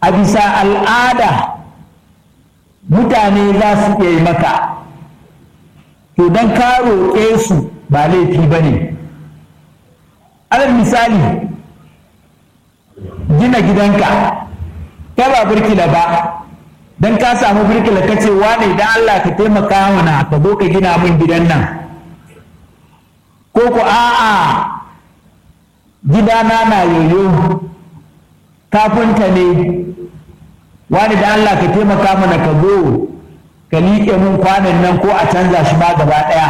a bisa al'ada mutane za su iya yi maka to don ka roƙe su ba laifi ba ne alal misali gina gidanka ta ba birkila ba don ka samu birkila ka ce wane idan Allah ka taimaka mana ka zo ka gina min gidan nan ko ku a'a gidana na yoyo kafinta ne wani da Allah ka taimaka mana ka zo ka liƙe mun kwanan nan ko a canza shi ma gaba ɗaya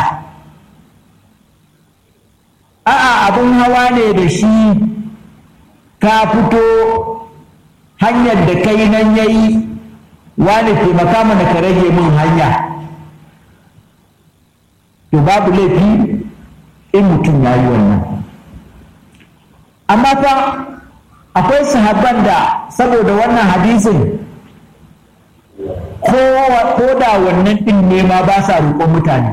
a'a abin hawa ne da shi ka fito hanyar da kai nan yayi wani taimaka mana ka rage min hanya to babu laifi in mutum ya yi wannan amma fa akwai sahabban da saboda wannan hadisin ko da wannan ɗin ne ma ba sa roƙon mutane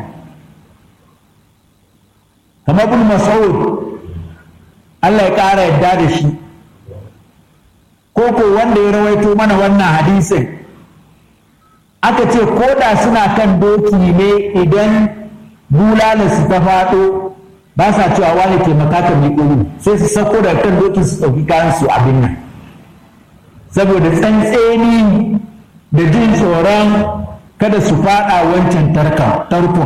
kamar bin mas'ud Allah ya ƙara yadda da shi ko ko wanda ya rawaito mana wannan hadisin aka ce ko da suna kan doki ne idan bulalarsu ta faɗo ba sa cewa wani taimaka ka miƙo mu sai su sako daga kan dokin su ɗauki kayan su abin nan saboda tsantseni da jin tsoron kada su faɗa wancan tarkon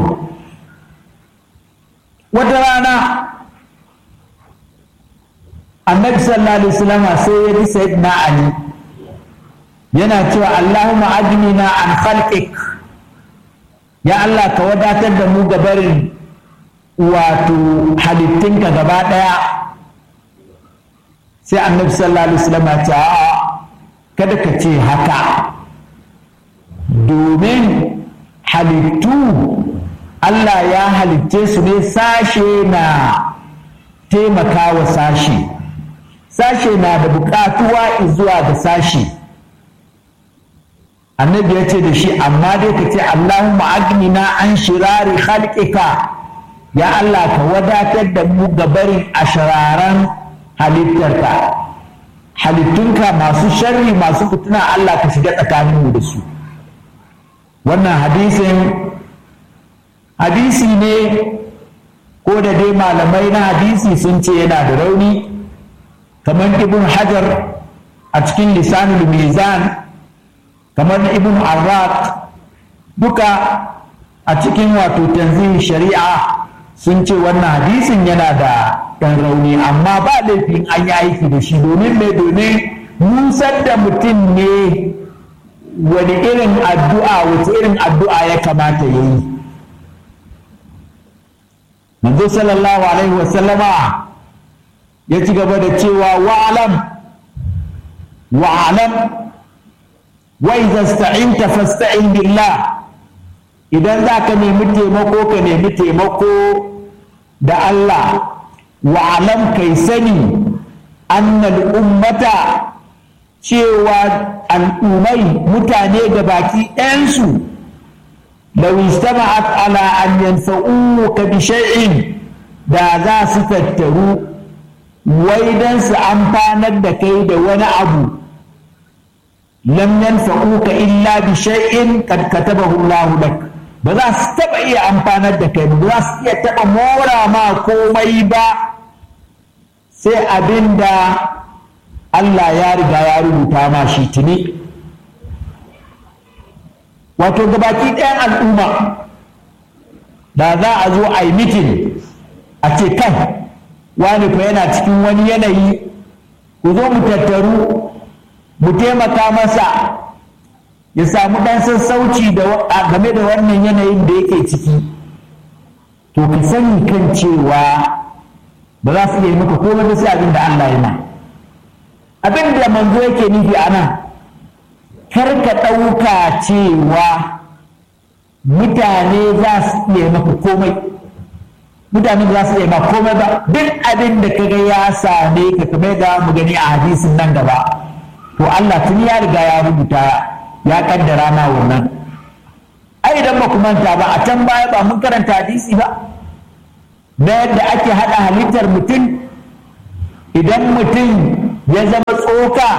wata rana annabi sallallahu alaihi wasallam sai ya ji sayyidina ali yana cewa allahumma ajnina an khalqik ya allah ka wadatar da mu gabarin wato halittunka gaba ɗaya sai annabi sallallahu alaihi wasallam ya ce a'a kada ka ce haka domin halittu Allah ya halitce su ne sashe na taimaka wa sashe sashe na da buƙatuwa zuwa ga sashe annabi ya ce da shi amma dai ka ce Allahumma agnina an shirari khalqika ya Allah ka wadatar da mu gabarin ashararan halittarka halittunka masu sharri masu fituna Allah ka shiga tsakaninmu da su wannan hadisin hadisi ne ko da dai malamai na hadisi sun ce yana da rauni kamar ibn hajar a cikin lisanul mizan kamar na ibn arraq duka a cikin wato tanzihin shari'a sun ce wannan hadisin yana da ɗan rauni amma ba laifin an yi aiki da shi domin mai domin nusar da mutum ne wani irin addu'a wace irin addu'a ya kamata ya yi manzo sallallahu alaihi wasallama ya ci gaba da cewa wa'alam wa'alam wa idza sta'inta fasta'in billah idan za ka nemi taimako ka nemi taimako da Allah wa'alam kai sani annal ummata cewa al'ummai mutane da baki ɗayansu lau istama'at ala an yanfa'uka bi shay'in da za su tattaru wai dan su amfanar da kai da wani abu lam yanfa'uka illa bi shay'in kad katabahu Allah lak ba za su taba iya amfanar da kai ba za su iya taba mora ma komai ba sai abinda Allah ya riga ya rubuta ma shi tuni wato gabaki ɗayan al'umma da za a zo a yi mitin a ce kan wani fa yana cikin wani yanayi ku zo mu tattaru mu taimaka masa ya samu ɗan sassauci game da wannan yanayin da yake ciki to ka sani kan cewa ba za su iya maka komai da sai abin da Allah ya ma abin da manzo yake nufi a nan kar ka ɗauka cewa mutane za su iya maka komai mutane za su iya maka komai ba duk abin da kaga ya same ka kamar da mu gani a hadisin nan gaba to Allah tun ya riga ya rubuta ya kaddara ma wannan ai idan ba ku manta ba a can baya ba mun karanta hadisi ba na yadda ake haɗa halittar mutum idan mutum ya zama tsoka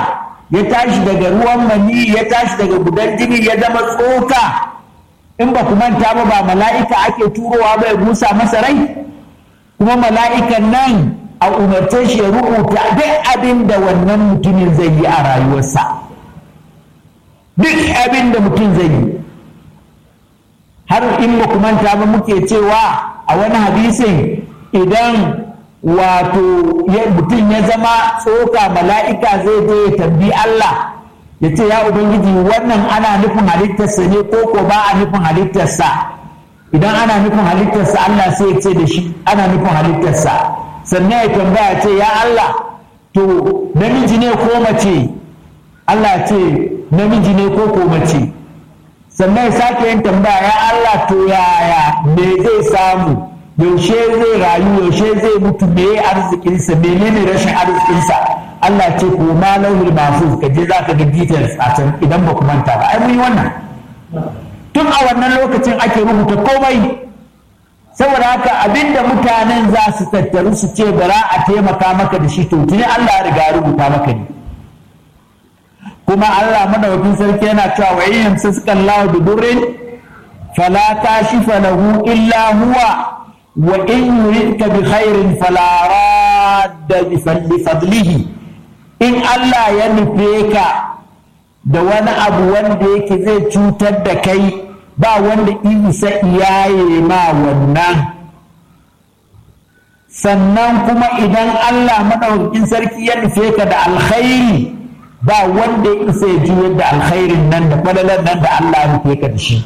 ya tashi daga ruwan mani ya tashi daga gudan jini ya zama tsoka in ba ku manta ba ba mala'ika ake turowa ba ya busa masa rai kuma mala'ikan nan a umarce shi ya rubuta duk abin da wannan mutumin zai yi a rayuwarsa duk abin da mutum zai yi har in ba ku manta ba muke cewa a wani hadisin idan wato mutum ya zama tsoka mala'ika zai je ya tambi Allah ya ce ya ubangiji wannan ana nufin halittarsa ne ko ko ba a nufin halittarsa idan ana nufin halittarsa Allah sai ya ce da shi ana nufin halittarsa sannan ya tambaya ce ya Allah to namiji ne ko mace Allah ce namiji ne ko ko mace sannan ya sake yin tambaya ya Allah to yaya me zai samu yaushe zai rayu yaushe zai mutu me arzikinsa menene rashin arzikinsa Allah ce ko ma lauhul mahfuz ka je za ka ga details a can idan ba ku manta ba ai mun yi wannan tun a wannan lokacin ake rubuta komai saboda haka abinda mutanen za su tattaru su ce bara a taimaka maka da shi to tuni Allah ya riga rubuta maka ne kuma Allah madaukakin sarki yana cewa wa in yamsaka Allah bi durrin fala kashifa lahu illa huwa wa in yuridka bi khairin fala radda bi fadlihi in Allah ya nufe ka da wani abu wanda yake zai cutar da kai ba wanda isa iyaye ma wannan sannan kuma idan Allah maɗaukakin sarki ya nufe ka da alkhairi ba wanda ya isa ya juyar da alkhairin nan da falalar nan da Allah ya nufe ka da shi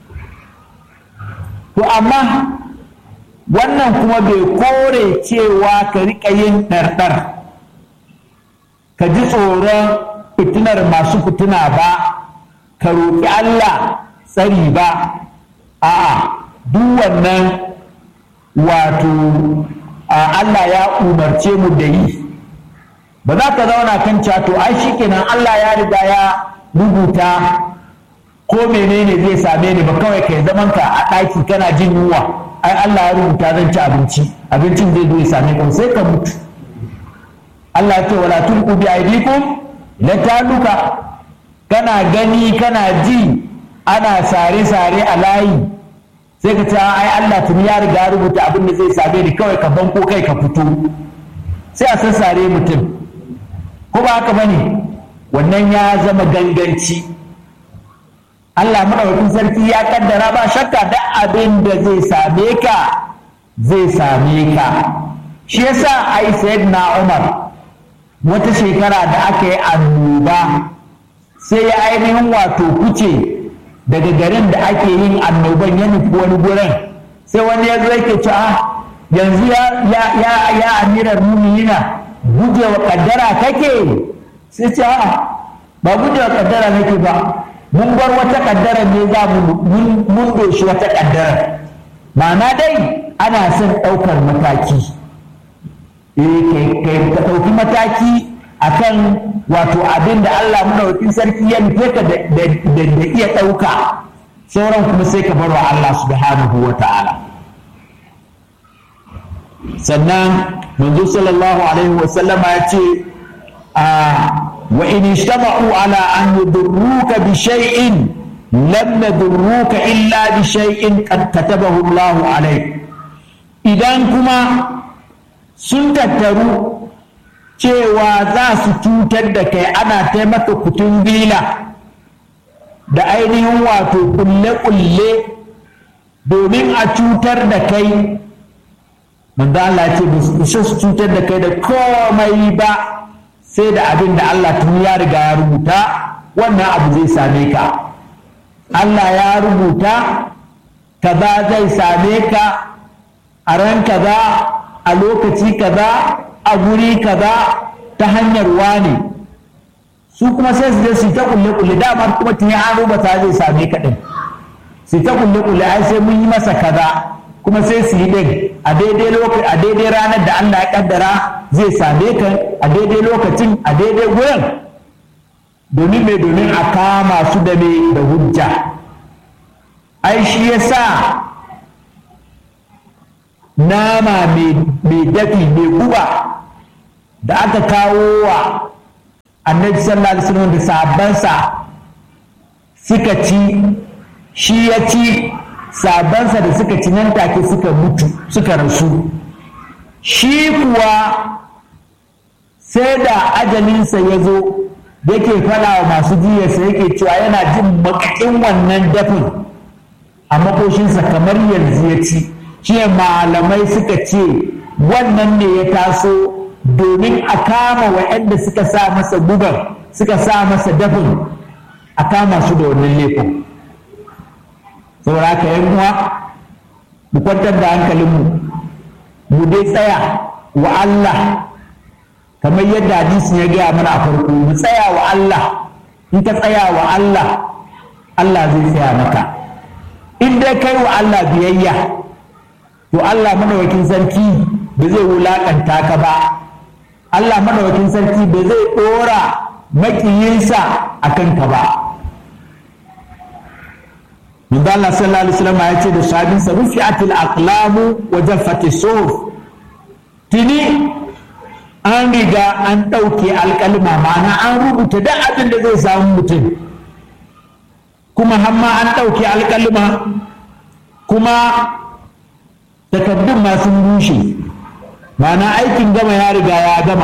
to amma wannan kuma bai kore cewa ka riƙa yin ɗarɗar ka ji tsoron fitinar masu fitina ba ka roƙi Allah tsari ba a'a duk wannan wato Allah ya umarce mu da yi ba za ka zauna kan cato ai shikenan Allah ya riga ya rubuta ko menene zai same ni ba kawai kai zaman ka a ɗaki kana jin yunwa ai Allah ya rubuta zan ci abinci abincin zai zo ya same ka sai ka mutu Allah ya ce wala tulqu bi aydikum la taluka kana gani kana ji ana sare-sare a layi sai ka ce ai Allah tuni ya riga rubuta abin da zai same ni kawai ka banko kai ka fito sai a sassare mutum ko ba haka bane wannan ya zama ganganci Allah madaukakin sarki ya kaddara ba shakka da abin da zai same ka zai same ka shi yasa ai sayyidina Umar wata shekara da aka yi annoba sai ya ainihin wato kuce daga garin da ake yin annoban ya nufi wani gurin sai wani ya zo yake ci a yanzu ya ya ya ya amirar muminina gujewa kaddara kake sai ce a ba gujewa kaddara nake ba mun bar wata kaddara ne za mu mun doshi wata kaddara ma'ana dai ana son ɗaukar mataki ka ɗauki mataki akan wato abin da Allah madaukakin sarki ya nufe ka da iya ɗauka sauran kuma sai ka bar wa Allah subhanahu wa ta'ala sannan manzo sallallahu alaihi wa sallama ya ce wa in ijtama'u ala an yudurruka bi shay'in lam yadurruka illa bi shay'in qad katabahu Allah alaik idan kuma sun tattaru cewa za su cutar da kai ana taimaka kutun bila da ainihin wato kulle-kulle domin a cutar da kai manzo Allah ce ba su su cutar da kai da komai ba sai da abin da Allah tun ya riga ya rubuta wannan abu zai same ka Allah ya rubuta kaza zai same ka a ran kaza a lokaci kaza a guri kaza ta hanyar wane su kuma sai su je su ta kulle kulle dama kuma tuni an rubuta zai same ka din su ta kulle kulle ai sai mun yi masa kaza kuma sai su yi din a daidai lokaci a daidai ranar da Allah ya kaddara zai same ka a daidai lokacin a daidai gurin domin mai domin a kama su da mai da hujja ai shi yasa nama mai dafi mai guba da aka kawo wa annabi sallallahu alaihi wasallam da sahabbansa suka ci shi ya ci sahabbansa da suka ci nan take suka mutu suka rasu shi kuwa sai da ajalinsa ya zo yake fada wa masu jiyarsa yake cewa yana jin makakin wannan dafin a makoshinsa kamar yanzu ya ci shi malamai suka ce wannan ne ya taso domin a kama waɗanda suka sa masa gubar suka sa masa dafin a kama su da wannan laifin saboda haka yan uwa mu kwantar da hankalinmu mu dai tsaya wa Allah kamar yadda hadisin ya gaya mana a farko mu tsaya wa Allah in ka tsaya wa Allah Allah zai tsaya maka in dai kai wa Allah biyayya to Allah madawakin sarki ba zai wulakanta ka ba Allah madawakin sarki ba zai dora makiyinsa a kanka ba Manzo Allah sallallahu alaihi wasallam ya ce da sahabinsa rufi'atil aqlamu wa jaffati suhuf tuni an riga an ɗauke alƙalma ma'ana an rubuta duk abin da zai samu mutum kuma hamma an ɗauke alƙalma kuma takardun ma sun rushe ma'ana aikin gama ya riga ya gama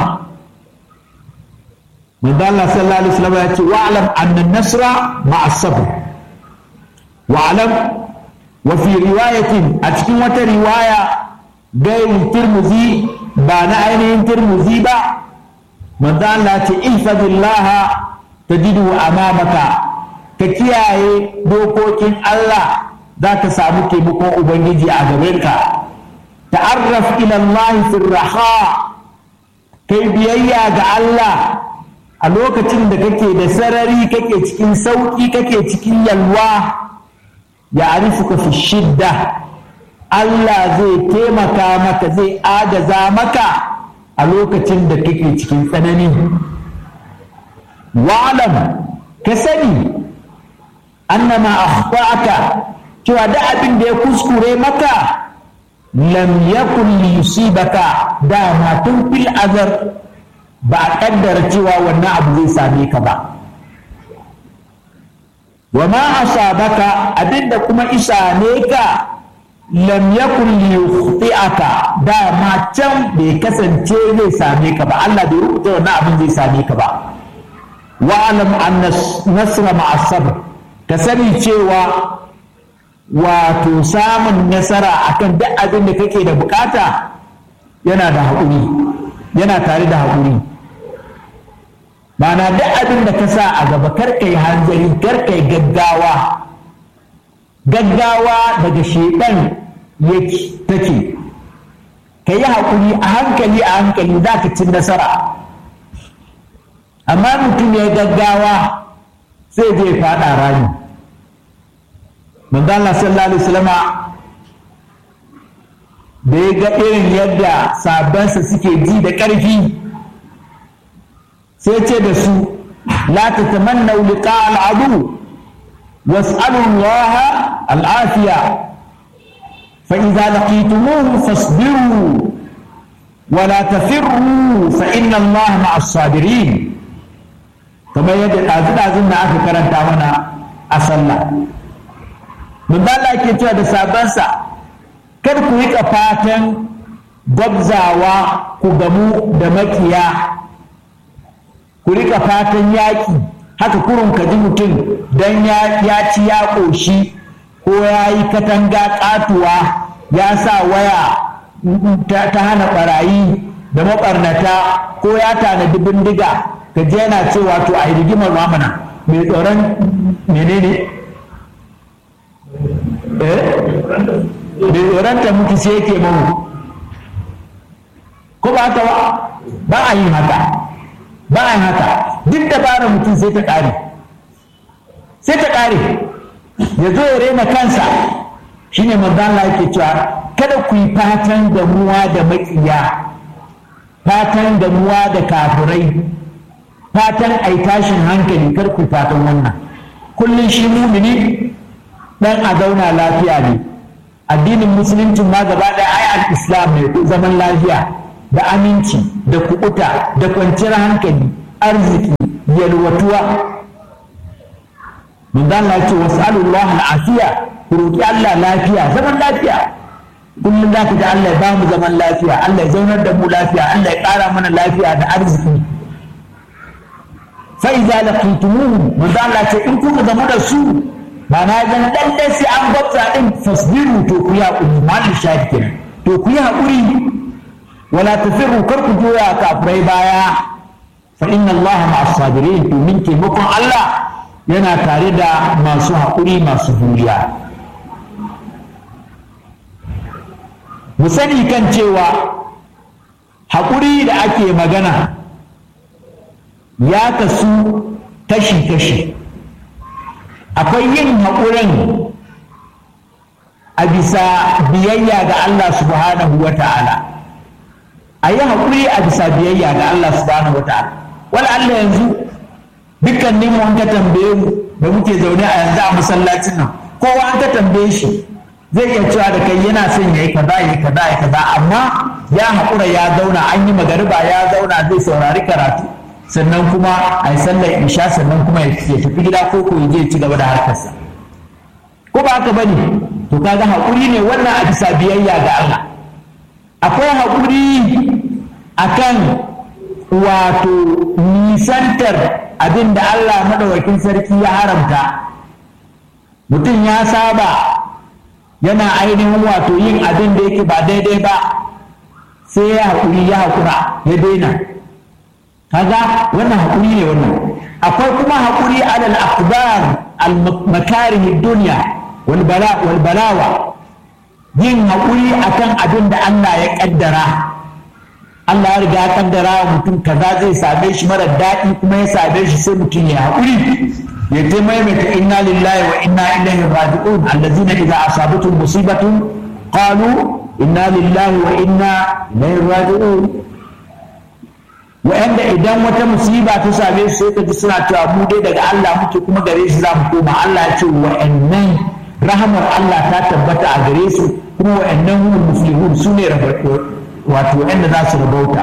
manzo Allah sallallahu alaihi wasallam ya ce wa'lam anna nasra ma'a sabr wa'lam wa fi riwayatin a cikin wata riwaya gairi tirmizi ba na ainihin tirmizi ba manzo Allah ce ihfazillaha tajidu amamaka ka kiyaye dokokin Allah za ka samu taimakon ubangiji a gabanka ta'arraf ila Allah fi raha kai biyayya ga Allah a lokacin da kake da sarari kake cikin sauki kake cikin yalwa ya arifuka fi shidda Allah zai taimaka maka zai agaza maka a lokacin da kake cikin tsanani wa'alam ka sani annama akhta'aka cewa da abin da ya kuskure maka lam yakun li yusibaka dama tun fil azar ba a kaddara cewa wannan abu zai same ka ba wa ma asabaka abinda kuma isa ne ka lam yakun li yukhti'aka dama can bai kasance zai same ka ba Allah bai rubuta wannan abin zai same ka ba wa alam anna nasra ma'a sabr ka sani cewa wato samun nasara akan duk abin da kake da bukata yana da haƙuri yana tare da haƙuri mana duk abin da ka sa a gaba karkai hanzari karkai gaggawa gaggawa daga shedan yake take ka yi haƙuri a hankali a hankali za ka ci nasara amma mutum ya gaggawa sai zai faɗa rami manzo Allah sallallahu alaihi wasallama da ya ga irin yadda sabansa suke ji da ƙarfi sai ce da su la tatamannu liqa al'adu was'alu Allah al'afiya fa idza laqitumuhu fasbiru wa la tafirru fa inna Allah ma'as sabirin kamar yadda ɗazu-ɗazun da aka karanta mana a sallah Manzala ke cewa da sabansa kar ku riƙa fatan gwabzawa ku gamu da makiya ku riƙa fatan yaƙi haka kurun ka ji mutum don ya ci ya ƙoshi ko ya yi katanga ƙatuwa ya sa waya ta hana ɓarayi da maɓarnata ko ya tanadi bindiga ka je yana cewa to a yi rigimar mamana mai tsoron menene bai tsoronta mutu sai yake mamu ko ba ta ba a yin haka ba a yin haka duk da bara mutum sai ta ƙare sai ta ƙare ya zo ya rena kansa shine manzala yake cewa kada ku yi fatan damuwa da maƙiya fatan damuwa da kafirai fatan ai tashin hankali kar ku fatan wannan kullum shi mumini dan a zauna lafiya ne addinin musulunci ma gaba ɗaya ai al-islam ne zaman lafiya da aminci da kuɓuta da kwanciyar hankali arziki yalwatuwa mun dan Allah ce was'alullah al'afiya ku roki Allah lafiya zaman lafiya kullum za ka ji Allah ya ba mu zaman lafiya Allah ya zaunar da mu lafiya Allah ya ƙara mana lafiya da arziki fa idza laqitumuhum mun dan Allah ce in kuka zama da su ba na ga dan dai sai an gwabta din fasbiru to ku ya kuri malin shahid kenan to ku yi haƙuri wala tafirru kar ku joya kafirai baya fa inna Allah ma'as sabirin to min taimakon Allah yana tare da masu haƙuri masu juriya mu sani kan cewa haƙuri da ake magana ya kasu kashi-kashi akwai yin haƙurin a bisa biyayya ga Allah subhanahu wa ta'ala a yi haƙuri a bisa biyayya ga Allah subhanahu wa ta'ala wala Allah yanzu dukkanin mu an ka tambaye mu da muke zaune a yanzu a masallacin nan kowa an ka tambaye shi zai iya cewa da kai yana son ya yi kaza ya yi kaza ya kaza amma ya haƙura ya zauna an yi magariba ya zauna zai saurari karatu sannan kuma a yi sallar isha sannan kuma ya tafi gida ko ko ya je ci gaba da harkarsa ko ba haka bane to kaga haƙuri ne wannan a bisa biyayya ga Allah akwai haƙuri akan wato nisantar abin da Allah maɗaukakin sarki ya haramta mutum ya saba yana ainihin wato yin abin da yake ba daidai ba sai ya haƙuri ya haƙura ya daina kaga wannan haƙuri ne wannan akwai kuma haƙuri alal akbar al makarih dunya wal bala wal balawa yin haƙuri akan abin da Allah ya kaddara Allah ya riga ya kaddara wa mutum kaza zai same shi mara daɗi kuma ya same shi sai mutum ya haƙuri ya ta maimaita inna lillahi wa inna ilaihi raji'un allazina idza asabatuhum musibatun qalu inna lillahi wa inna ilaihi raji'un wa'anda idan wata musiba ta same su sai ka ji suna cewa mu dai daga Allah muke kuma gare shi za mu koma Allah ya ce wa'annan rahamar Allah ta tabbata a gare su kuma wa'annan humul muflihun su ne wato wa'anda za su rabauta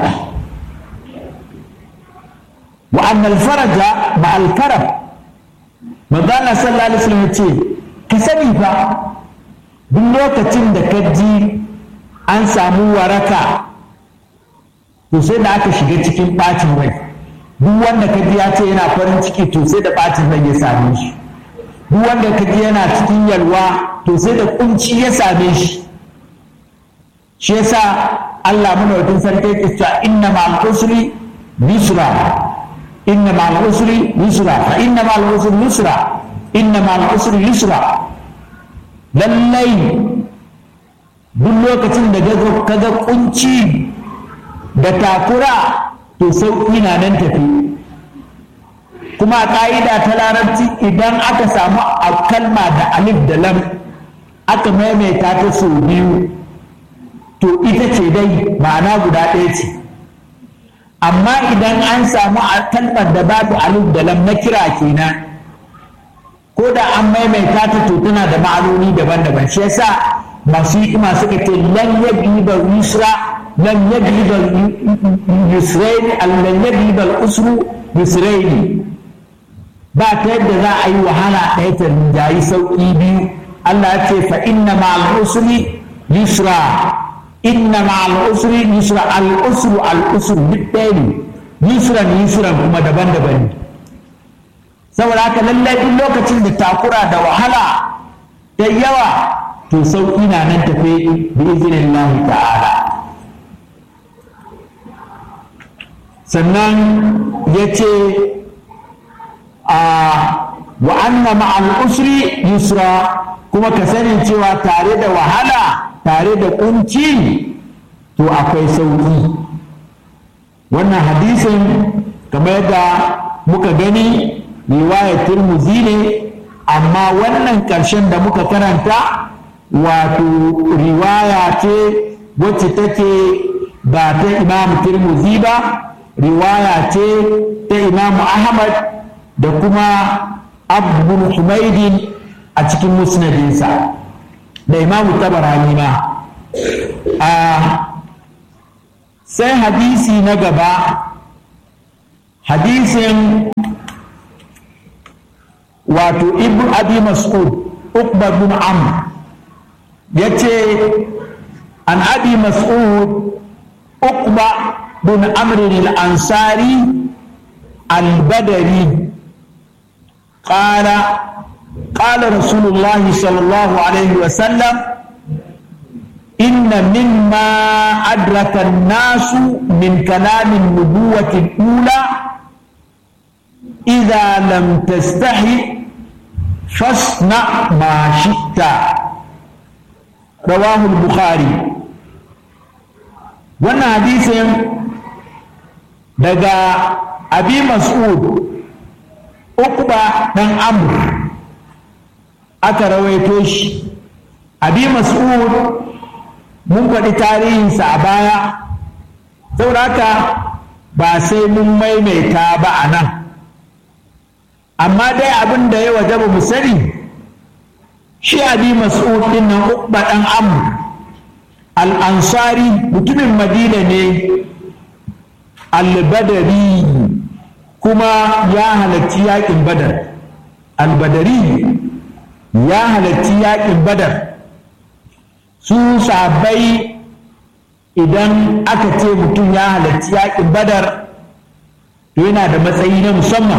wa annal faraja ma al karab manzana sallallahu alaihi wasallam ce ka sani fa duk lokacin da ka ji an samu waraka to sai da aka shiga cikin bacin rai duk wanda ka ji ya ce yana farin ciki to sai da bacin rai ya same shi duk wanda ka ji yana cikin yalwa to sai da kunci ya same shi shi yasa Allah muna sarki yake cewa inna ma'al usri yusra inna ma'al usri yusra fa inna ma'al usri yusra inna ma'al usri yusra lallai duk lokacin da ka ga kunci da takura to sauƙi na nan tafi kuma a ƙa'ida ta larabci idan aka samu a kalma da alif da lam aka maimaita ta sau biyu to ita ce dai ma'ana guda ɗaya ce amma idan an samu a kalmar da babu alif da lam na kira kenan ko da an maimaita ta to tana da ma'anoni daban-daban shi yasa masu hikima suka ce lan yabi ba yusra lan yabi ba yusraini lan yabi ba usru yusraini ba ta yadda za a yi wahala ɗaya ta rinjayi sauƙi biyu Allah ya ce fa inna ma'al usri yusra inna ma'al usri yusra al usru al usru duk ɗaya ne yusran yusran kuma daban-daban ne saboda haka lallai duk lokacin da takura da wahala da yawa to sauƙi na nan tafe bi izinin ta'ala sannan ya ce a wa anna ma'al usri yusra kuma ka sani cewa tare da wahala tare da kunci to akwai sauƙi wannan hadisin kamar yadda muka gani riwayar turmuzi ne amma wannan ƙarshen da muka karanta wato riwaya ce wacce take ba ta imam turmuzi ba riwaya ce ta imam ahmad da kuma abu humaidin a cikin musnadinsa da imamu tabarani ma a sai hadisi na gaba hadisin wato ibn abi mas'ud ukba bin amr ya ce an abi mas'ud ukba bin amr al-ansari al-badari قال قال رسول الله صلى الله عليه وسلم إن مما أدرك الناس من كلام النبوة الأولى إذا لم تستحي فاصنع ما شئت رواه البخاري وانا حديث دقا أبي مسعود أقبى بن عمرو أترويتوش أبي مسعود mun faɗi tarihinsa a baya saboda haka ba sai mun maimaita ba a nan amma dai abin da ya waje mu sani shi abi mas'ud din nan uqba dan amr al-ansari mutumin madina ne al-badari kuma ya halarci yakin badar al-badari ya halarci yakin badar su sabai idan aka ce mutum ya halarci yakin badar to yana da matsayi na musamman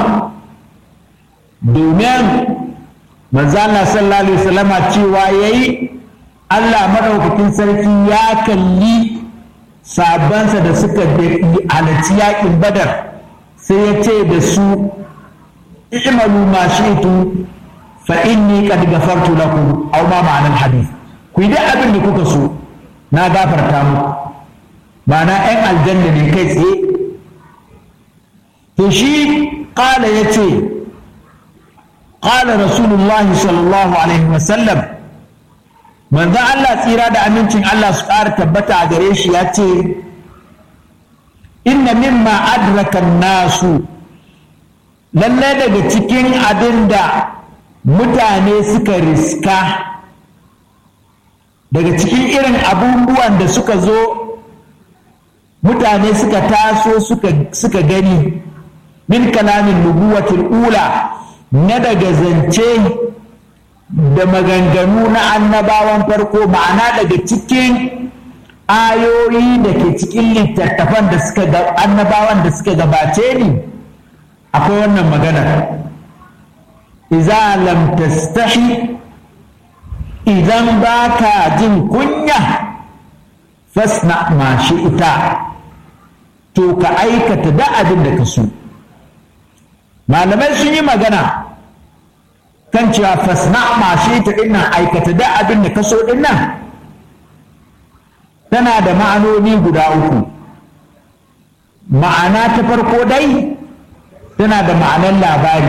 domin manzana sallallahu alaihi wasallama cewa yayi Allah madaukakin sarki ya kalli sabansa da suka halarci yakin badar sai ya ce da su i'malu ma shi'tu fa inni qad ghafartu lakum aw ma ma'anar hadith ku yi duk abin da kuka so na gafarta muku ma'ana 'yan aljanna ne kai tsaye to shi ƙala ya ce ƙala rasulullahi sallallahu alaihi wasallam manzan Allah tsira da amincin Allah su ƙara tabbata a gare shi ya ce inna mimma adraka nasu lallai daga cikin abin da mutane suka riska daga cikin irin abubuwan da suka zo mutane suka taso suka gani min kalamin nubuwatul ula na daga zance da maganganu na annabawan farko ma'ana daga cikin ayoyi da ke cikin littattafan da suka annabawan da suka gabace ni akwai wannan magana iza lam tastahi idan ba ka jin kunya fasna ma shi ita to ka aikata da abin da ka so malamai sun yi magana kan cewa fasna ma shi ita dinnan aikata da abin da ka so dinnan tana da ma'anoni guda uku ma'ana ta farko dai tana da ma'anar labari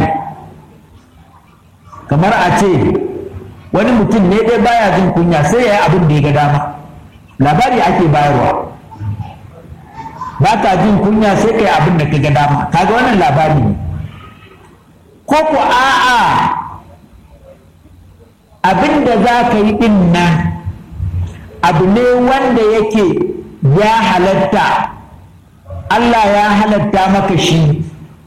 kamar a ce wani mutum ne dai baya jin kunya sai ya yi abin da ya ga dama labari ake bayarwa ba ka jin kunya sai ka yi abin da ka ga dama kaga wannan labari ne ko ku a'a abin da za ka yi din nan abu ne wanda yake ya halatta Allah ya halatta maka shi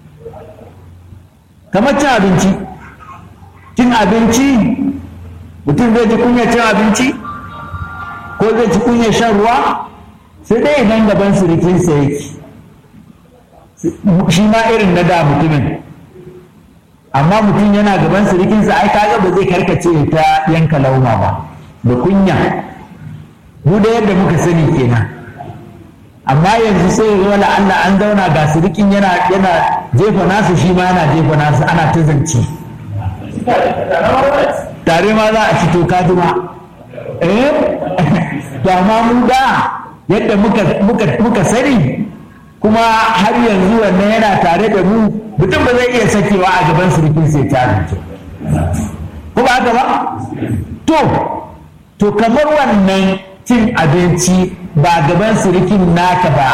kamar cin abinci cin abinci mutum zai ji kunya cin abinci ko zai ji kunya shan ruwa sai dai idan gaban sirikinsa yake shi ma irin na da mutumin amma mutum yana gaban sirikinsa ai kaga ba zai karkace ta yanka lauma ba da kunya mu da yadda muka sani kenan amma yanzu sai ya zo Allah an zauna ga sirikin yana yana jefa nasu shi ma yana jefa nasu ana ta zance tare ma za a fito kaduma eh to amma mu da yadda muka muka muka sani kuma har yanzu wannan yana tare da mu mutum ba zai iya sakewa a gaban surukin sai ta zance ko ba haka ba to to kamar wannan cin abinci ba gaban surukin naka ba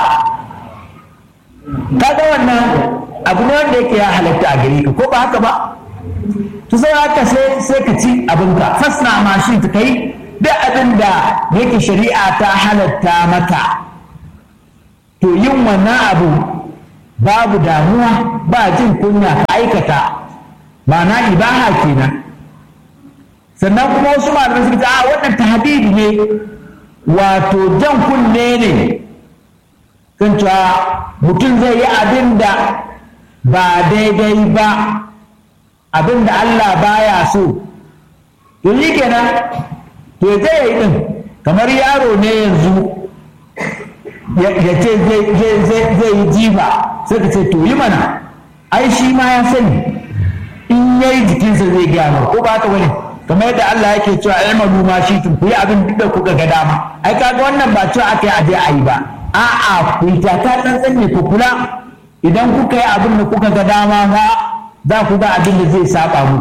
kaga wannan abu ne wanda yake ya halatta a gare ka ko ba haka ba to sai haka sai sai ka ci abinka fasna ma shi ta kai duk abin da yake shari'a ta halatta maka to yin wannan abu babu damuwa ba jin kunya ka aikata ma'ana ibaha kenan sannan kuma wasu malamai suka ce a wannan tahdidi ne wato jan kunne ne kan cewa mutum zai yi abin da ba daidai ba abin da Allah baya so to yi kenan to zai yi din kamar yaro ne yanzu ya ce zai yi jifa sai ka ce to yi mana ai shi ma ya sani in ya yi jikinsa zai gaya ko ba ta wani kamar yadda Allah yake cewa ilmalu ma shi tun ku yi abin duk da kuka ga dama ai kaga wannan ba cewa aka yi aje a yi ba a'a ku yi taka tsantsan ne ku kula idan kuka yi abin da kuka ga dama ba za ku ga abin da zai saba mu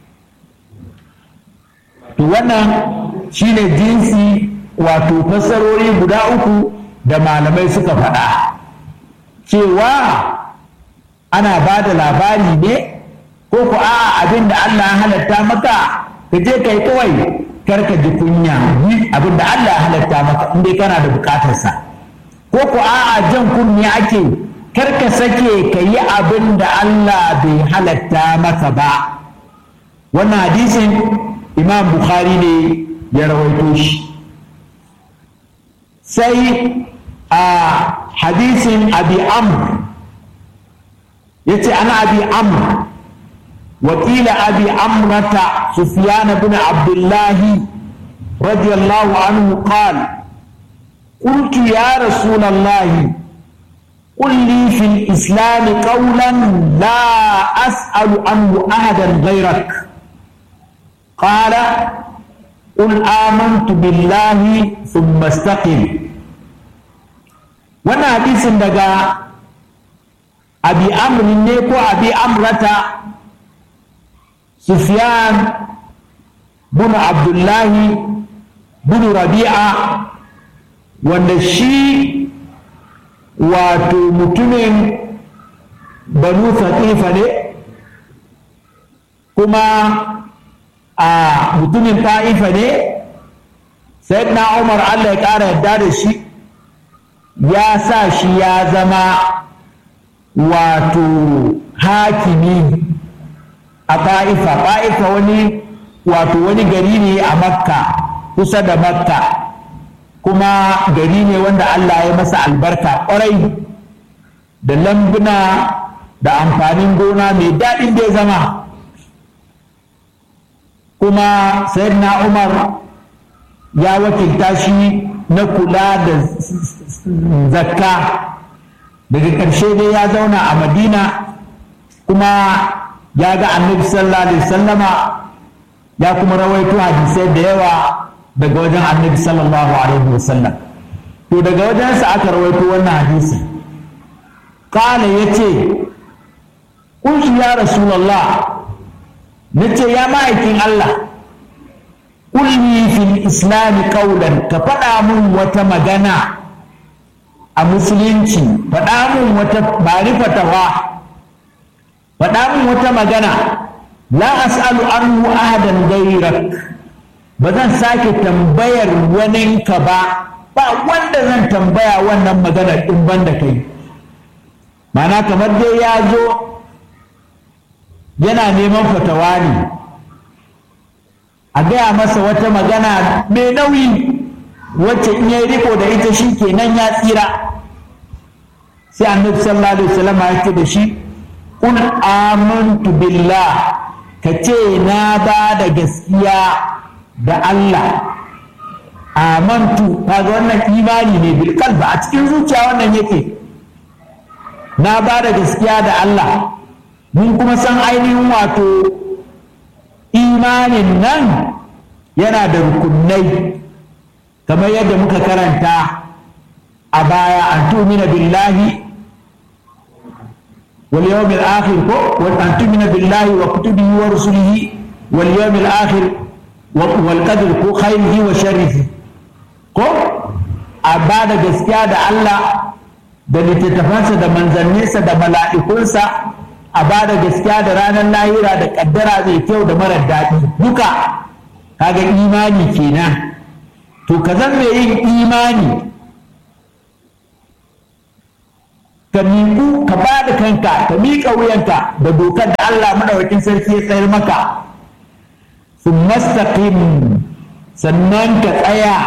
to wannan shine jinsi wato fassarori guda uku da malamai suka faɗa cewa ana ba da labari ne ko ku a'a abin da Allah ya halatta maka ka je kai kawai kar ka ji kunya yi abin da Allah ya halatta maka in dai kana da bukatarsa ko ku a'a jan kunni ake kar ka sake ka yi abin da Allah bai halatta maka ba wannan hadisin imam bukhari ne ya rawaito shi sai a hadisin abi amr yace ana abi amr وقيل أبي عمرة سفيان بن عبد الله رضي الله عنه قال قلت يا رسول الله قل لي في الإسلام قولا لا أسأل عنه أحدا غيرك قال قل آمنت بالله ثم استقم وانا حديث دقا أبي أمر نيكو أبي أمرة سفيان بن عبد الله بن ربيعة wanda shi wato mutumin banu fatifa ne kuma a mutumin ta'ifa ne na umar allah ya ƙara yadda da shi ya sa shi ya zama wato hakimi a ta'ifa ta'ifa wani wato wani gari ne a makka kusa da makka kuma gari ne wanda Allah ya masa albarka ƙwarai da lambuna da amfanin gona mai daɗin da ya zama kuma sayyidina Umar ya wakilta shi na kula da zakka daga ƙarshe dai ya zauna a madina kuma ya ga annabi sallallahu alaihi sallama ya kuma rawaito hadisai da yawa daga wajen annabi sallallahu alaihi wasallam to daga wajensa aka rawaito wannan hadisi kala ya ce kunshi ya rasulallah na ce ya ma'aikin Allah kulli fil islami kaulan ka faɗa mun wata magana a musulunci faɗa mun wata bari fatawa faɗa mun wata magana la as'alu anhu ahadan gairak ba zan sake tambayar waninka ba ba wanda zan tambaya wannan magana ɗin ban da kai mana kamar dai ya zo yana neman fatawa ne a gaya masa wata magana mai nauyi wacce in ya riko da ita shi kenan ya tsira sai annabi sallallahu alaihi wasallam ya ce da shi kun amantu billah ka ce na ba da gaskiya da Allah amantu kaga wannan imani ne bil qalbi a cikin zuciya wannan yake na ba da gaskiya da Allah mun kuma san ainihin wato imanin nan yana da rukunai kamar yadda muka karanta a baya an tumina billahi wal yawmil akhir ko wa an tumina billahi wa kutubihi wa rusulihi wal yawmil akhir wal qadr ko khairihi wa sharrihi ko a ba da gaskiya da Allah da littattafansa da manzanninsa da mala'ikunsa a ba da gaskiya da ranar lahira da kaddara mai kyau da marar daɗi duka kaga imani kenan to ka zan mai yin imani ka miƙu ka ba da kanka ka miƙa wuyanka da dokar da Allah maɗaukakin sarki ya tsayar maka sun mastaqim sannan ka tsaya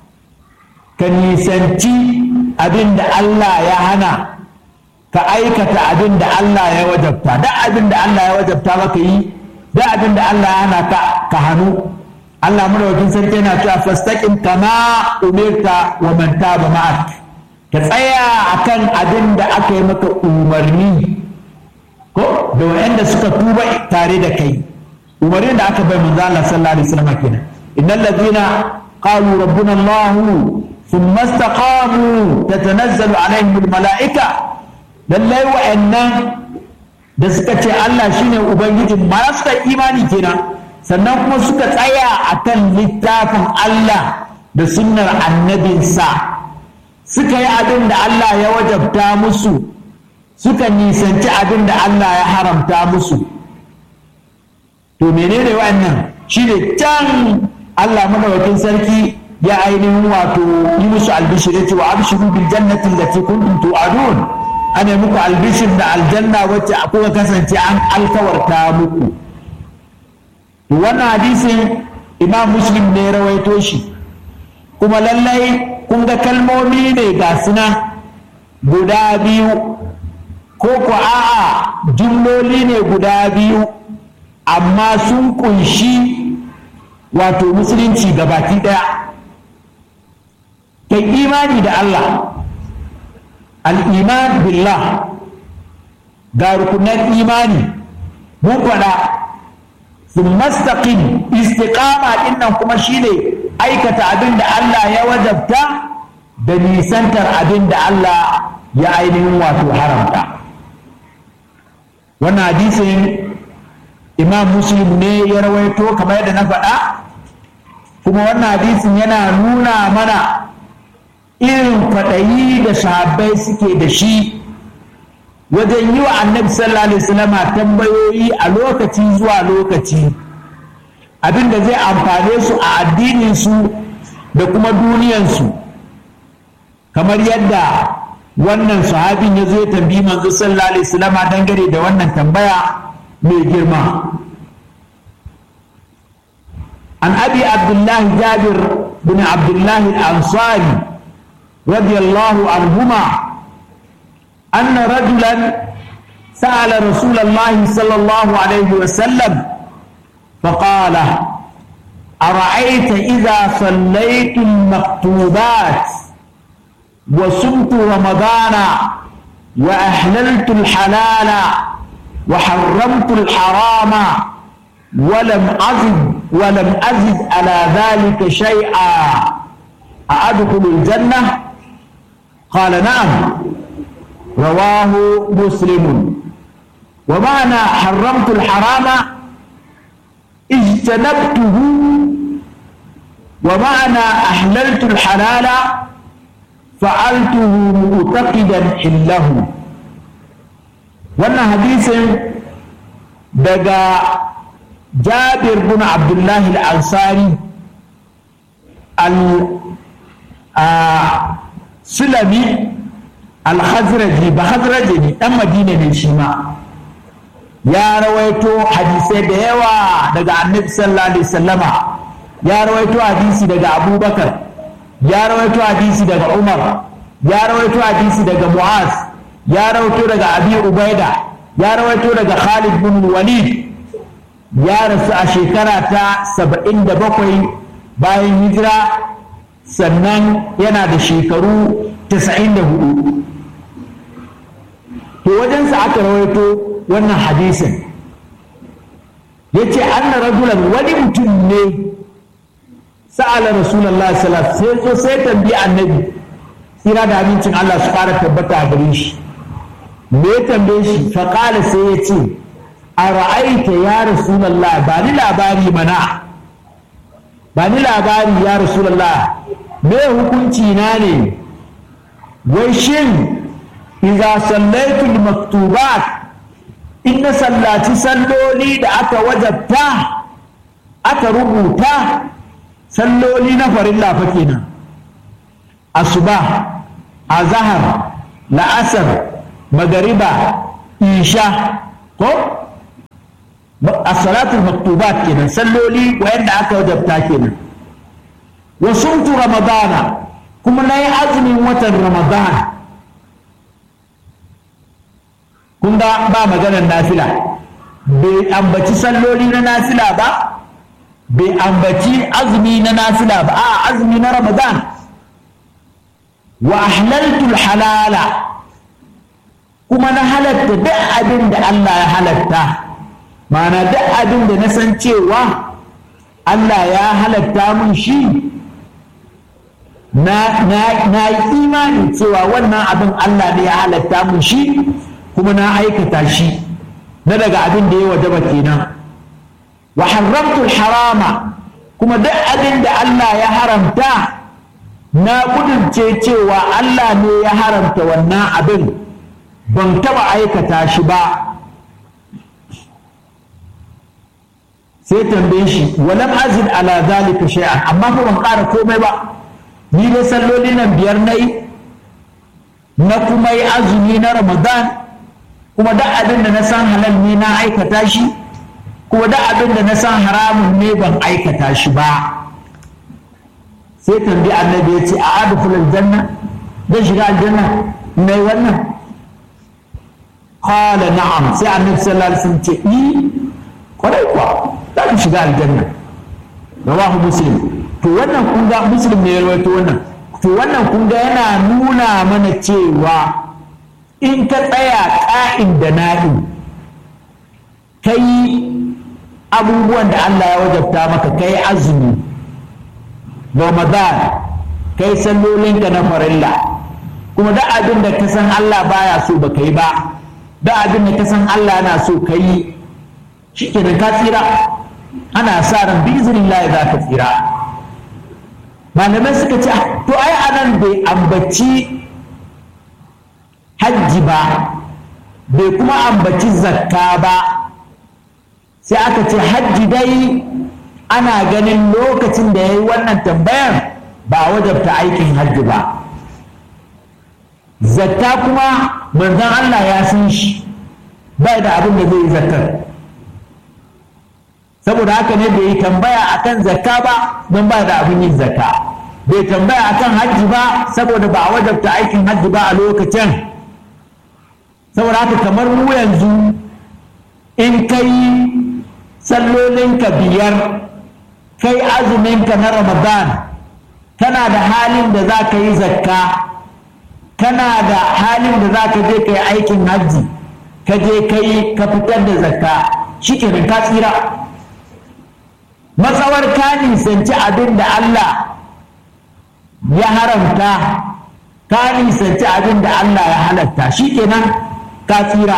ka nisanci abin da Allah ya hana ka aikata abin da Allah ya wajabta da abin da Allah ya wajabta maka yi da abin da Allah ya hana ka ka hannu Allah madaukakin sarki yana cewa fastaqim kama umirta wa man taba ma'ak ka tsaya akan abin da aka yi maka umarni ko da wanda suka tuba tare da kai umarnin da aka bai manzo Allah sallallahu alaihi wasallam kenan innal ladina qalu rabbuna Allah thumma istaqamu tatanazzalu alaihim almalaika lallai wa'annan da suka ce Allah shine ubangijin ma suka imani kenan sannan kuma suka tsaya akan littafin Allah da sunnar annabinsa suka yi abin da Allah ya wajabta musu suka nisanci abin da Allah ya haramta musu to menene wannan shine can Allah madawakin sarki ya ainihin wato yi musu albishir ya ce wa abshiru bil jannati allati kuntum tu'adun ana muku albishir da aljanna wacce kuka kasance an alkawarta muku to wannan hadisin imam muslim ne rawaito shi kuma lallai kun ga kalmomi ne ga suna guda biyu ko ko a'a jumloli ne guda biyu amma sun kunshi wato musulunci gabaki daya kai imani da Allah al'iman billah ga rukunan imani mun faɗa sun mastaƙin istiƙama ɗinnan kuma shine aikata abin da Allah ya wajabta da nisantar abin da Allah ya ainihin wato haramta wannan hadisin imam muslim ne ya rawaito kamar yadda na faɗa kuma wannan hadisin yana nuna mana irin kwaɗayi da sahabbai suke da shi wajen yi wa annabi sallallahu alaihi wasallam tambayoyi a lokaci zuwa lokaci abinda zai amfane su a addininsu da kuma duniyansu kamar yadda wannan sahabin ya zo ya tambayi manzo sallallahu alaihi wasallam dangane da wannan tambaya mai girma an abi abdullahi jabir bin abdullahi al-ansari رضي الله عنهما أن رجلا سأل رسول الله صلى الله عليه وسلم فقال أرأيت إذا صليت المكتوبات وصمت رمضان وأحللت الحلال وحرمت الحرام ولم أزد ولم أزد على ذلك شيئا أأدخل الجنة قال نعم رواه مسلم ومعنى حرمت الحرام اجتنبته ومعنى أحللت الحلال فعلته معتقدا حله wannan hadisin daga jabir bin abdullahi al-ansari sulami al-khazraji ba khazraji ne dan madina ne shi ma ya rawaito hadisai da yawa daga annabi sallallahu alaihi wasallama ya rawaito hadisi daga abubakar ya rawaito hadisi daga umar ya rawaito hadisi daga mu'az ya rawaito daga abi ubaida ya rawaito daga khalid bin walid ya rasu a shekara ta saba'in da bakwai bayan hijira sannan yana da shekaru tasa'in da hudu to wajensa aka rawaito wannan hadisin ya ce anna rajulan wani mutum ne sa'ala rasulallah sallallahu sai zo sai tambayi annabi tsira da amincin Allah su fara tabbata a gare shi me ya tambaye shi faƙala sai ya ce a ra'aita ya rasulallah ba ni labari mana ba ni labari ya rasulallah me hukunci na ne wai shin idza sallaitul maktubat in na sallaci salloli da aka wajabta aka rubuta salloli na farilla fa kenan asuba azhar la'asar magariba isha ko as-salatul maktubat kenan salloli wayanda aka wajabta kenan wa sumtu ramadana kuma nayi azumin watan ramadana kun ga ba maganar nafila bai ambaci salloli na nafila ba bai ambaci azumi na nafila ba a azumi na ramadan wa ahlaltul halala kuma na halatta duk abin da Allah ya halatta ma'ana duk abin da na san cewa Allah ya halatta mun shi na yi imani cewa wannan abin Allah ne ya halatta mun shi kuma na aikata shi na daga abin da ya wajaba kenan wa haramtul harama kuma duk abin da Allah ya haramta na kudurce cewa Allah ne ya haramta wannan abin ban taba aikata shi ba sai tambaye shi walam azid ala zalika shay'an amma fa ban ƙara komai ba ni dai salloli nan biyar nayi na kuma yi azumi na ramadan kuma duk abin da na san halal ne na aikata shi kuma duk abin da na san haramun ne ban aikata shi ba sai tambayi annabi ya ce a adkhul aljanna zan shiga aljanna mai wannan qala na'am sai annabi sallallahu alaihi wasallam ce i kwarai kuwa za ka shiga aljanna rawahu muslim to wannan kun ga muslim ne ya rawaito wannan to wannan kun ga yana nuna mana cewa in ka tsaya ƙa'in da na'in ka yi abubuwan da Allah ya wajabta maka ka yi azumi ramadan ka yi sallolinka na farilla kuma da abin da ka san Allah baya so ba ka yi ba da abin da ka san Allah yana so ka yi shi ke ka tsira ana sa ran bi izinin za ka tsira malamai suka ce to ai anan bai ambaci hajji ba bai kuma ambaci zakka ba sai aka ce hajji dai ana ganin lokacin da ya yi wannan tambayar ba wajabta aikin hajji ba zakka kuma manzon Allah ya san shi bai da abin da zai yi zakkar saboda haka ne bai yi tambaya akan zakka ba don ba da abin yin zakka bai tambaya akan hajji ba saboda ba a wajabta aikin hajji ba a lokacin saboda haka kamar mu yanzu in kai sallolinka biyar kai azuminka na ramadan kana da halin da za ka yi zakka kana da halin da za ka je ka yi aikin hajji ka je ka yi ka fitar da zakka shi kenan ka tsira matsawar ka nisanci abin da Allah ya haramta ka nisanci abin da Allah ya halatta shi kenan ka tsira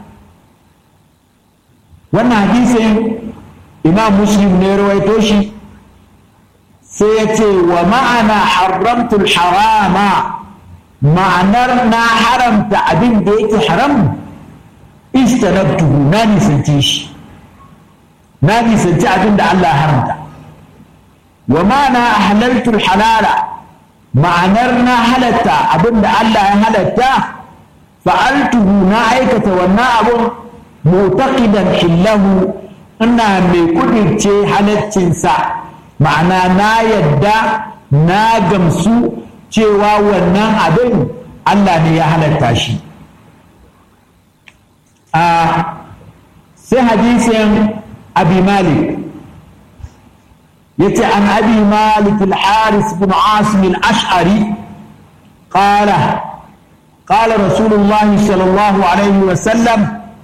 wannan hadisin imam muslim ne rawaito shi sai ya ce wa ma'ana haramtul harama ma'anar na haramta abin da yake haram istanabtuhu na nisanci shi na nisanci abin da Allah ya haramta wa ma'ana halaltul halala ma'anar na halatta abin da Allah ya halatta fa'altuhu na aikata wannan abun mutaqidan hillahu ina mai kudirce halaccinsa ma'ana na yadda na gamsu cewa wannan abin Allah ne ya halatta shi a sai hadisin abi malik yace an abi malik al-haris bin asim al-ash'ari qala قال رسول الله صلى الله عليه وسلم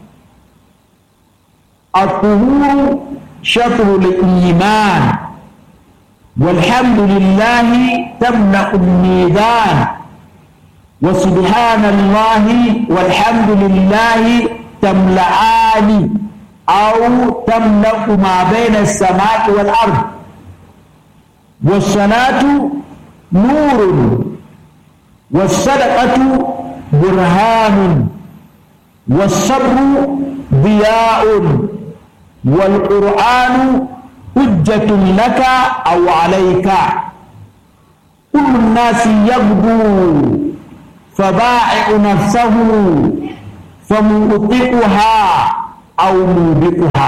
الطهور شطر الإيمان والحمد لله تملأ الميزان وسبحان الله والحمد لله تملأان أو تملأ ما بين السماء والأرض والصلاة نور والصدقة برهان والصبر ضياء والقرآن حجة لك أو عليك كل الناس يغدو فبائع نفسه famu'tiquha aw mubiquha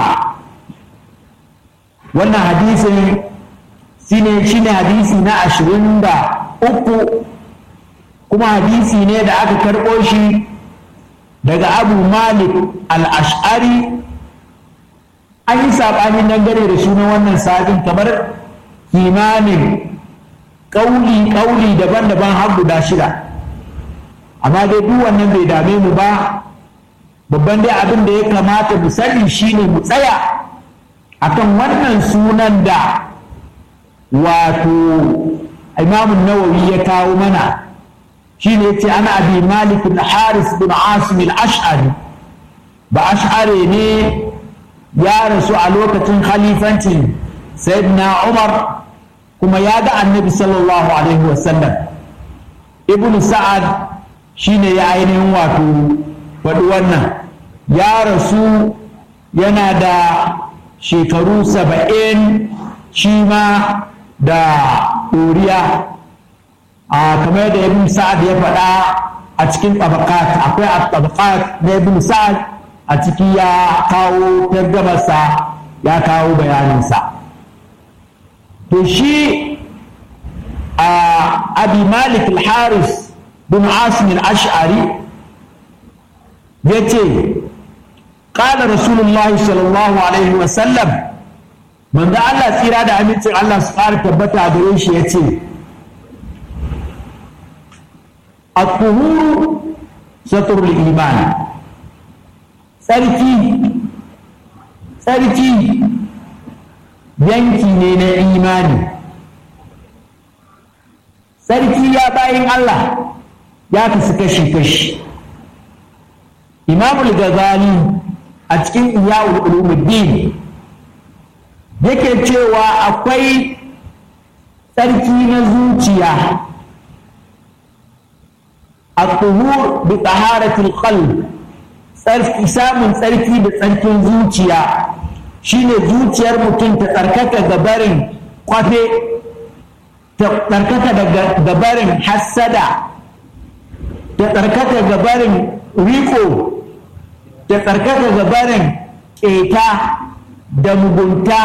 wannan hadisin shine shine hadisi na ashirin da uku kuma hadisi ne da aka karɓo shi daga abu malik al-ash'ari an yi saɓani dangane da sunan wannan sabin kamar kimanin ƙauli ƙauli daban-daban har guda shida amma dai duk wannan bai dame mu ba babban dai abin da ya kamata mu sani shine mu tsaya akan wannan sunan da wato imamun nawawi ya kawo mana shine yace ana abi malik bin haris bin asim al-ash'ari ba ash'ari ne ya rasu a lokacin khalifancin sayyidina umar kuma ya ga annabi sallallahu alaihi wasallam ibnu sa'ad shine ya ainihin wato faɗi wannan ya rasu yana da shekaru saba'in shi ma da ɗoriya a kamar da ibn sa'ad ya faɗa a cikin tabakat akwai a tabakat na ibn sa'ad a ciki ya kawo targamarsa ya kawo bayaninsa to shi a abi malik al-haris bin asim al-ash'ari ya ce ƙala rasulullah sallallahu alaihi wasallam manzo Allah tsira da amincin Allah su ƙara tabbata a gare shi ya ce الطهور ستر الإيمان tsarki tsarki yanki ne na imani tsarki ya bayin Allah ya kasu kashi-kashi imamul gazali a cikin iyawul ulumuddin yake cewa akwai tsarki na zuciya الطهور بطهارة القلب samun tsarki da tsarkin zuciya shine zuciyar mutum ta tsarkaka gabarin kwafe ta tsarkaka da gabarin hassada ta tsarkaka gabarin riko ta tsarkaka gabarin keta da mugunta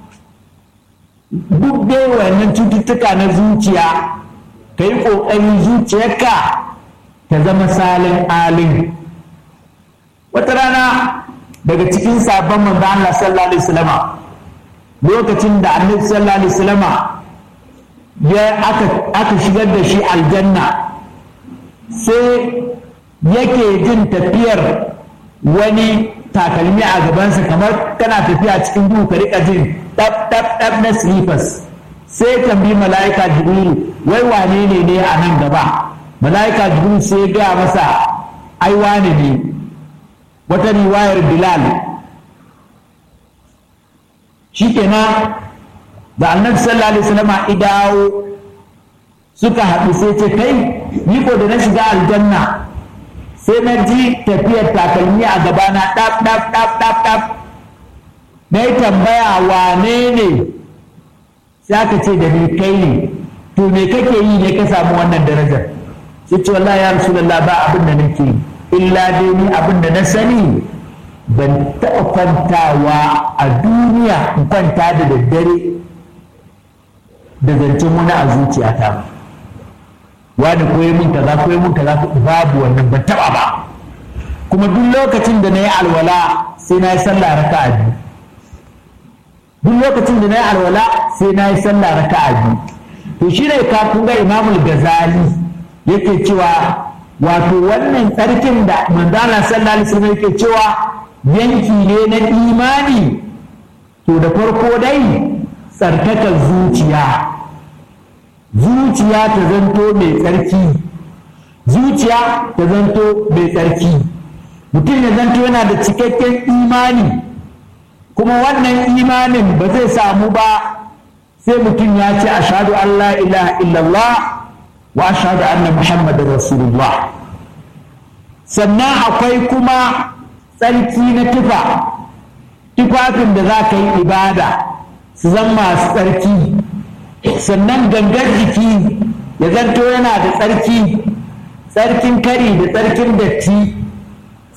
duk dai wannan cututtuka na zuciya ka yi ƙoƙarin zuciyarka ta zama salin alin wata rana daga cikin sabon manzo Allah sallallahu alaihi wasallama lokacin da annabi sallallahu alaihi wasallama ya aka aka shigar da shi aljanna sai yake jin tafiyar wani takalmi a gabansa kamar kana tafiya cikin duhu ka rika jin dab dab dab na slippers sai tambayi mala'ika jibrilu wai wane ne ne a nan gaba mala'ika jibril sai gaya masa ai wane ne wata riwayar bilal shikenan da annabi sallallahu alaihi wasallam idawo suka haɗu sai ce kai ni ko da na shiga aljanna sai na ji tafiyar takalmi a gabana ɗaf ɗaf ɗaf ɗaf ɗaf na yi tambaya wane ne sai aka ce da ni kai ne to me kake yi ne ka samu wannan darajar sai ce wallahi ya rasulullah ba abin da nake illa dai ni abin da na sani ban taɓa kwantawa a duniya in kwanta da daddare da zancen wani a zuciyata ba wani koyi mun kaza koyi mun kaza babu wannan ban taɓa ba kuma duk lokacin da na yi alwala sai na yi sallah raka'a biyu duk lokacin da na yi alwala sai na yi sallah raka'a biyu to shi ne ka kun ga imamul gazali yake cewa wato wannan tsarkin da manzana sallallahu alaihi wasallam yake cewa yanki ne na imani to da farko dai tsarkakar zuciya zuciya ta zanto mai tsarki zuciya ta zanto mai tsarki mutum ya zanto yana da cikakken imani kuma wannan imanin ba zai samu ba sai mutum ya ce ashadu an la ilaha illallah wa ashhadu anna muhammadar rasulullah sannan akwai kuma tsarki na tufa tufafin da za ka yi ibada su zama masu tsarki sannan gangar jiki ya zanto yana da tsarki tsarkin kari da tsarkin datti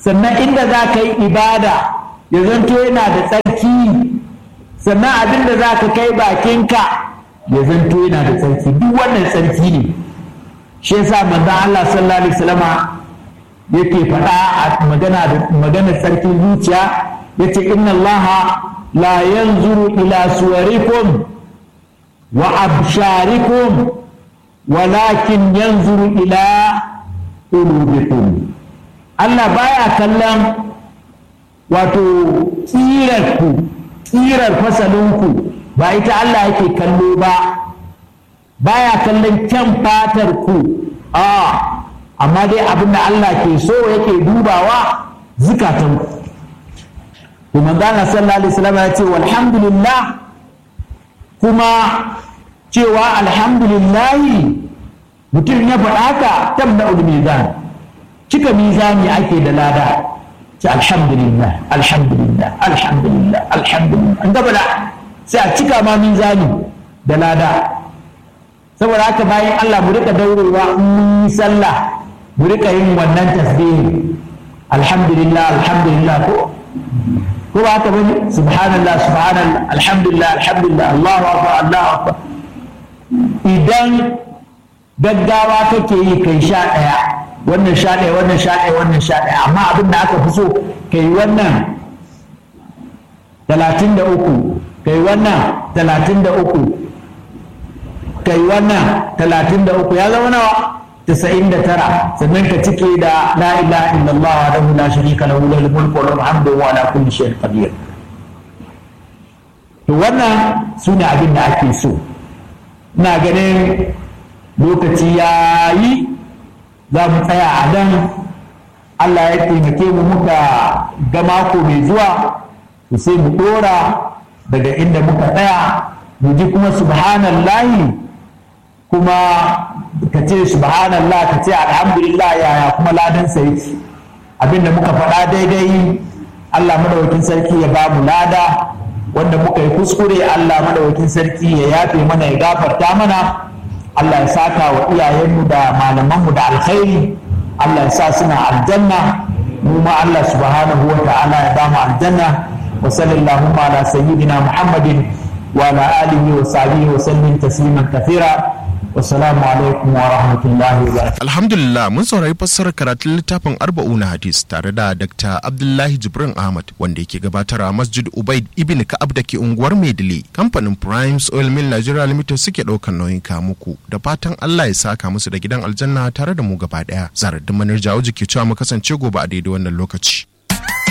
sannan inda za ka yi ibada ya zanto yana da tsarki sannan abin da za ka kai bakinka ya zanto yana da tsarki duk wannan tsarki ne shi yasa manzon Allah sallallahu alaihi wasallama yake faɗa a magana da maganar tsarkin zuciya yace inna Allah la yanzuru ila suwarikum wa absharikum walakin yanzuru ila qulubikum Allah baya kallon wato ƙirarku ƙirar fasalinku ba ita Allah yake kallo ba baya kallon kyan fatar ku a amma dai abin da Allah ke so yake dubawa zukatanku kuma gana sallallahu alaihi wasallam ya ce walhamdulillah kuma cewa alhamdulillahi mutum ya faɗa ka tabda mizan cika mizani ake da lada ce alhamdulillah alhamdulillah alhamdulillah alhamdulillah an gaba da sai a cika ma mizani da lada saboda haka bayan Allah mu rika daurewa in mun yi sallah mu rika yin wannan tasbihi alhamdulillah alhamdulillah ko ko ba haka bane subhanallah subhanallah alhamdulillah alhamdulillah Allahu akbar Allahu akbar idan gaggawa kake yi kai sha ɗaya wannan sha ɗaya wannan sha ɗaya wannan sha ɗaya amma abin da aka fi so kai wannan talatin da uku kai wannan talatin da uku kai wannan talatin da uku ya zama nawa tasa'in da tara sannan ka cike da la ilaha illallah wa lahu la sharika lahu lahul mulku wa lahul hamdu wa ala kulli shay'in qadir to wannan sune abin da ake so ina ganin lokaci ya yi za mu tsaya a nan Allah ya taimake mu muka ga mako mai zuwa to sai mu dora daga inda muka tsaya mu ji kuma subhanallahi kuma ka ce subhanallah ka ce alhamdulillah yaya kuma ladan sa yake abinda muka faɗa daidai Allah madawakin sarki ya ba mu lada wanda muka yi kuskure Allah madawakin sarki ya yafe mana ya gafarta mana Allah ya saka wa iyayenmu da malamanmu da alkhairi Allah ya sa suna aljanna mu ma Allah subhanahu wa ta'ala ya ba mu aljanna wa sallallahu ala sayyidina Muhammadin wa ala alihi wa sahbihi wa sallim tasliman kathira Wassalamu alaikum wa rahmatullahi wa barakatuh. Alhamdulillah mun saurari fassarar karatun littafin arba'una hadis tare da Dr. Abdullahi Jibrin Ahmad wanda yake gabatar a Masjid Ubaid Ibn Ka'ab da ke unguwar Maidile. Kamfanin Primes Oil Mill Nigeria Limited suke ɗaukar nauyin muku da fatan Allah ya saka musu da gidan aljanna tare da mu gaba ɗaya. Zarar da manar jawo ke cewa mu kasance gobe a daidai wannan lokaci.